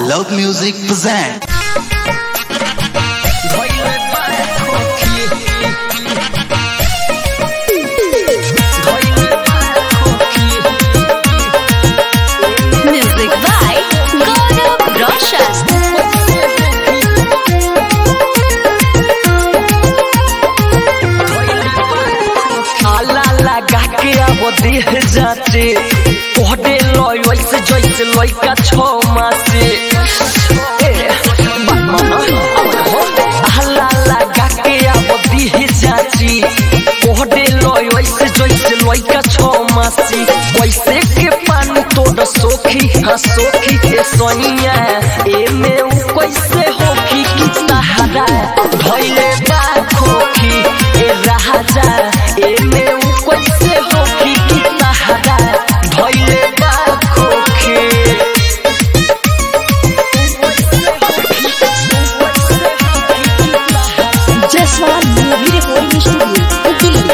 Loud Music present. Music by Gaurav Roshan. आला लगा के अब देह जाते कोहडे लय वैसे जैसे लइका छो मासे ए, बाबा ना, हो। आला लगा के अब देह जाती कोहडे लय वैसे जैसे लइका छो मासी वैसे के पानी तोड़ सोखी हाँ सोखी ए सोनिया ए में उ कैसे होखी कि सहारा धैले बा खोखी ए राजा ए में उ कैसे होखी कि सहारा धैले बा खोखी Jaswal movie recording studio Delhi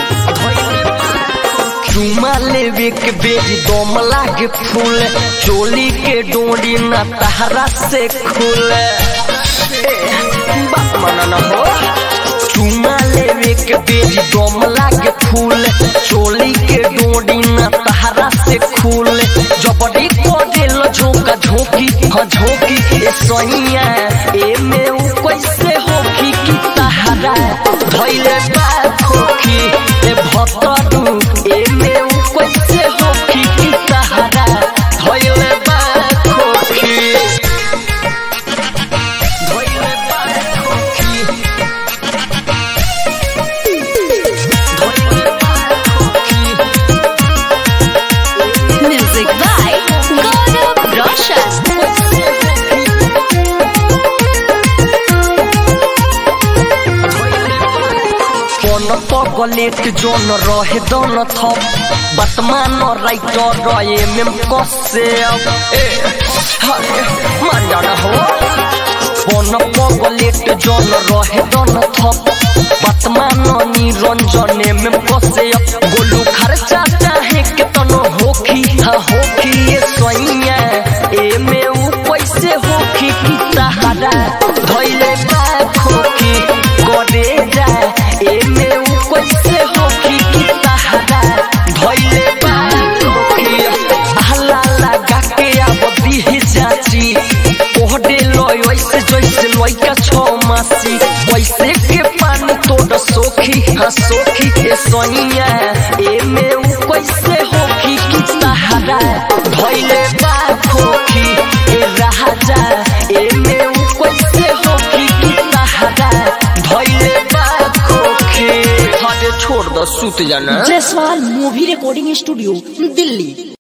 चुमा लेवे के बेरी दम लागे फूल चोली के डोरी न तहरा से खुले ए, बाप माना न हो चुमा लेवे के बेरी दम लागे फूल चोली के डोरी न तहरा से खुले जबरी कोडेल झोंका झोंकी हाँ झोंकी ए सैया ए में उ कैसे होखी कि तहरा धैले बा खोखी ए भतरू ए में उ कैसे होखी कि तहरा धैले बा खोखी धैले बा खोखी धैले बा खोखी Music by Gaurav Roshan. कोन पगलेट जोन रहे दोन थप बतमान राइटर रहे में कसे ए हाय मान जाना हो कोन पगलेट जोन रहे दोन थप बतमान निरंजने में कसे गोलू खर्चा चाहे के तनो होखी हाँ होखी ये सोइया ए में उ पैसे होखी कि सहारा धैले बा खोखी करे जा ए में उ कैसे होखी कि सहारा धैले बा खोखी हल्ला लगा के अब दिह जाची कोहडे लय वैसे जैसे लइका छो मासी वैसे के पानी तोड़ सोखी हाँ सोखी ए सोनिया ए में उ कैसे होखी कि सहारा धैले बा खोखी ए राजा ए में उ कैसे होखी कि सहारा धैले बा खोखी हटे छोड़ दो सूत जाना Jaswal movie recording studio Delhi